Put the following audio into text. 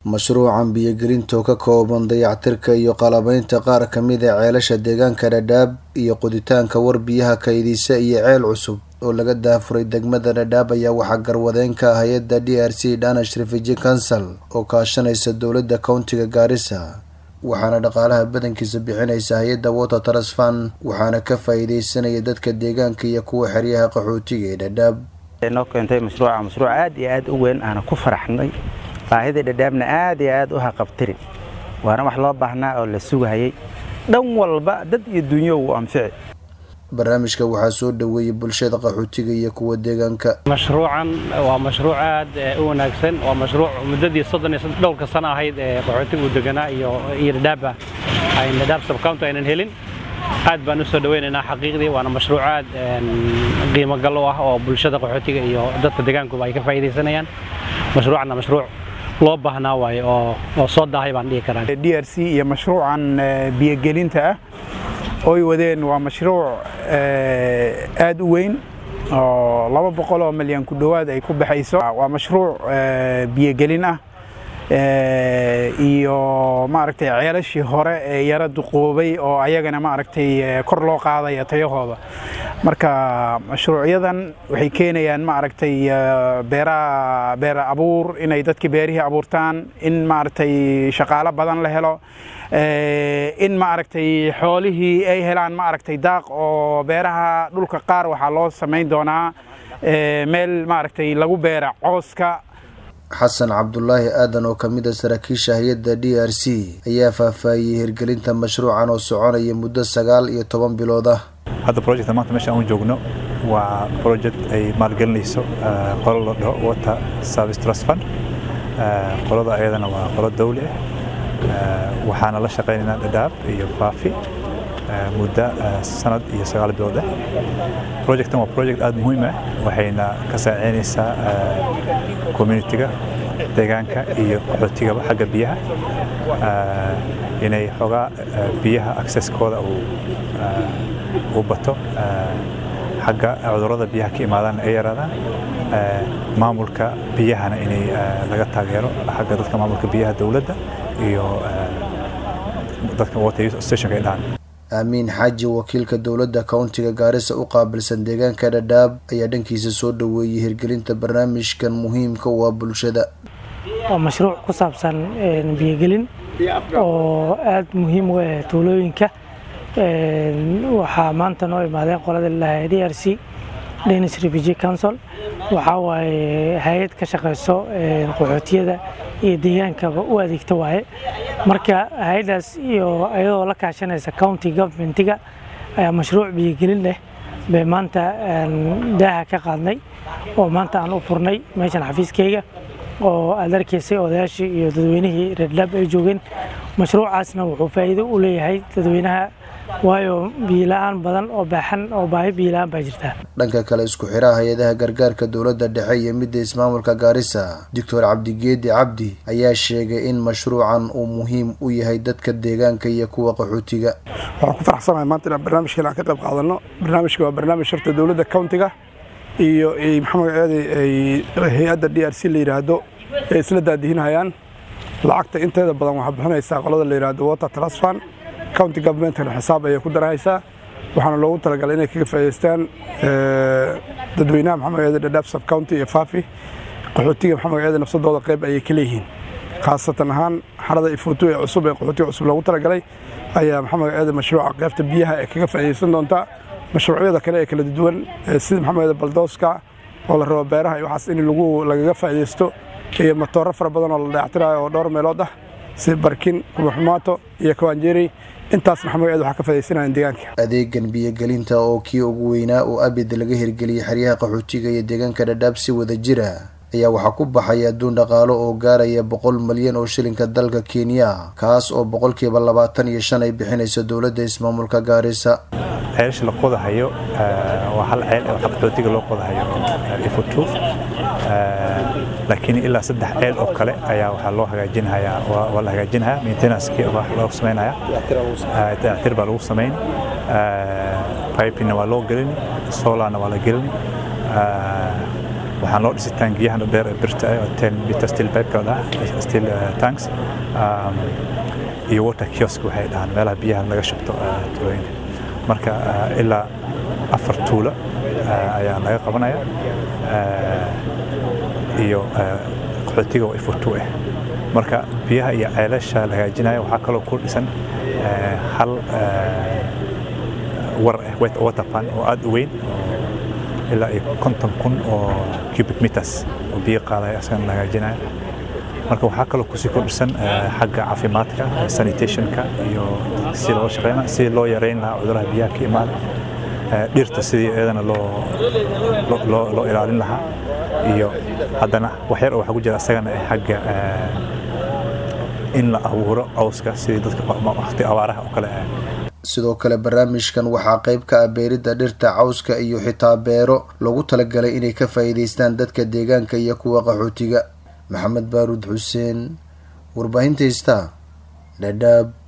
mashruucan biyogelinta oo ka kooban dayactirka iyo qalabaynta qaar ka mid a ceelasha deegaanka dhadhaab iyo qoditaanka war biyaha kaydisa iyo ceel cusub oo laga daafuray degmada dhadhaab ayaa waxaa garwadeenka hay-adda d r c danish refugee council oo kaashanaysa dowladda countiga gaarisa waxaana dhaqaalaha badankiisa bixinaysa hay-adda water trasfan waxaana ka faa-iideysanaya dadka deegaanka iyo kuwa xeryaha qaxootiga ee dhadhaab noo keentay mashruuca mashruuc aad iyo aad u weyn aana ku faraxnay baahida dhadhaabna aad iyo aad u haqabtiri waana wax loo baahnaa oo la sugahayay dhan walba dad iyo dunyo uu anfici barnaamijka waxaa soo dhoweeyey bulshada qaxootiga iyo kuwa deegaanka mashruucan waa mashruuc aad u wanaagsan waa mashruuc muddadii soddon iyo dhowrka sano ahayd ee qaxootiga uu deganaa iyo iyo dhadhaaba ayn dhadhaab subcounty aynan helin aad baan u soo dhaweynaynaa xaqiiqdii waana mashruuc aad qiimo gal u ah oo bulshada qaxootiga iyo dadka deegaankuba ay ka faa'iidaysanayaan mashruucanna mashruuc loo baahnaa waaye oo oo soo daahay baan dhihi karaa d r c iyo mashruucan biyogelinta ah oy wadeen waa mashruuc aad u weyn oo laba boqol oo milyan ku dhowaad ay ku baxayso waa mashruuc biyogelin ah iyo maaragtay ceelashii hore ee yara duqoobay oo ayagana maaragtay kor loo qaadaya tayahooda marka mashruucyadan waxay keenayaan maaragtay beeraha beera abuur inay dadkii beerihii abuurtaan in maaragtay shaqaalo badan la helo in maaragtay xoolihii ay helaan maaragtay daaq oo beeraha dhulka qaar waxaa loo samayn doonaa meel maaragtay lagu beera cooska xasan cabdulaahi aadan oo ka mid a saraakiisha hay-adda d r c ayaa faahfaahiyey hirgelinta mashruucan oo soconaya muddo sagaal iyo toban bilood ah hadda projecta maanta meesha aan joogno waa project ay maalgelinayso qolo la dhaho water service trust fund qolada ayadana waa qolo dawli ah waxaana la shaqaynaynaa dhadhaab iyo faafi muddo sanad iyo sagaal bilood ah projectan waa project aada muhiim ah waxayna ka saaciynaysaa communitiga deegaanka iyo qaxootigaba xagga biyaha inay xoogaa biyaha accesskooda uu bato xagga cudurrada biyaha ka imaadaan ay yaraadaan maamulka biyahana inay laga taageero xagga dadka maamulka biyaha dowladda iyo dadka water stationka ay dhahan aamiin xaaji wakiilka dowladda countiga gaarisa u qaabilsan deegaanka dhadhaab ayaa dhankiisa soo dhoweeyey hirgelinta barnaamijkan muhiimka u ah bulshada waa mashruuc ku saabsan biyogelin oo aada muhiim u ah tuulooyinka waxaa maanta noo imaadeen qolada lalahay d r c danish refugee council waxaa waaye hay-ad ka shaqayso qaxootiyada iyo deegaankaba u adeegta waaye marka hay-addaas iyo iyadoo la kaashanaysa county governmentiga ayaa mashruuc biyogelin leh bay maanta daaha ka qaadnay oo maanta aan u furnay meeshan xafiiskayga oo aad arkaysay odayaashii iyo dadweynihii reerdhaab ay joogeen mashruucaasna wuxuu faa'iido u leeyahay dadweynaha waayo biila-aan badan oo baaxan oo baahi biila-aan baa jirta dhanka kale isku xiraha hay-adaha gargaarka dowladda dhexe iyo midda ismaamulka gaarisa doctor cabdigeedi cabdi ayaa sheegay in mashruucan uu muhiim u yahay dadka deegaanka iyo kuwa qaxootiga waxaan ku faraxsanahay maanta inaan barnaamijkan aan ka qayb qaadano barnaamijka waa barnaamij horta dowladda countiga iyo maxamed aadi hay-adda d r c la yidhaahdo ay isla daadihinayaan lacagta inteeda badan waxaa bixinaysaa qolada la yidhaahdo water trasfan county governmentna xisaab ayay ku darahaysaa waxaana loogu talagalay inay kaga faa'idaystaan dadweynaha maxamed eede dhadhaab sub county iyo faafi qaxootiga maxamed eede nafsadooda qayb ayay ka leeyihiin khaasatan ahaan xarada ifuutu ee cusub ee qaxootiga cusub loogu talagalay ayaa maxamed eede mashruuca qaybta biyaha ee kaga faa'iidaysan doontaa mashruucyada kale ee kala duwan sida maxamed eede baldooska oo la rabo beeraha iyo waxaas in lagu lagaga faa'iidaysto iyo matooro fara badan oo la dayactirayo oo dhowr meelood ah sida barkin kubaxumaato iyo kawaanjeeri intaas maxamed eed waxaa ka faa'iidaysanayaan deegaanka adeegan biyogelinta oo kii ugu weynaa oo abid laga hirgeliyey xeryaha qaxootiga iyo deegaanka dhadhaab si wada jira ayaa waxaa ku baxaya adduun dhaqaalo oo gaaraya boqol malyan oo shilinka dalka kenya kaas oo boqolkiiba labaatan iyo shan ay bixinayso dowladda ismaamulka gaarisa ceelasha la qodahayo waa hal ceel oo qaxootiga loo qodahayo ifutu laakiin ilaa saddex ceel oo kale ayaa waxaa loo hagaajinhayaa waa la hagaajinhayaa maintenancekii wax loo samaynayaa dayactir baa lagu samayn pipina waa loo gelini solarna waa la gelini waxaan loo dhisay taangiyahan dheer ee birta ah oo ten meter steel pipe la dhaha steel tanks iyo water kiosk waxay dhahaan meelaha biyaha laga shubto tuulooyinka marka ilaa afar tuulo ayaa laga qabanaya iyo qaxootiga oo ifutu ah marka biyaha iyo ceelasha la hagaajinaya waxaa kaloo ku dhisan hal war ah water pan oo aad u weyn ilaa iyo konton kun oo cubic meters oo biyo qaadaya asagana la hagaajinaya marka waxaa kaloo kusii kordhisan xagga caafimaadka sanitationka iyo si loo shaqeyna si loo yareyn lahaa cuduraha biyaha ka imaada dhirta sidii iyadana loo ilaalin lahaa iyo haddana waxyar oo waxaa ku jira asagana xagga in la abuuro cawska sidii dadka waqti abaaraha oo kale sidoo kale barnaamijkan waxaa qayb ka ah beeridda dhirta cawska iyo xitaa beero loogu talagalay inay ka faa'iidaystaan dadka deegaanka iyo kuwa qaxootiga maxamed baaruud xuseen warbaahinta heystaa dhadhaab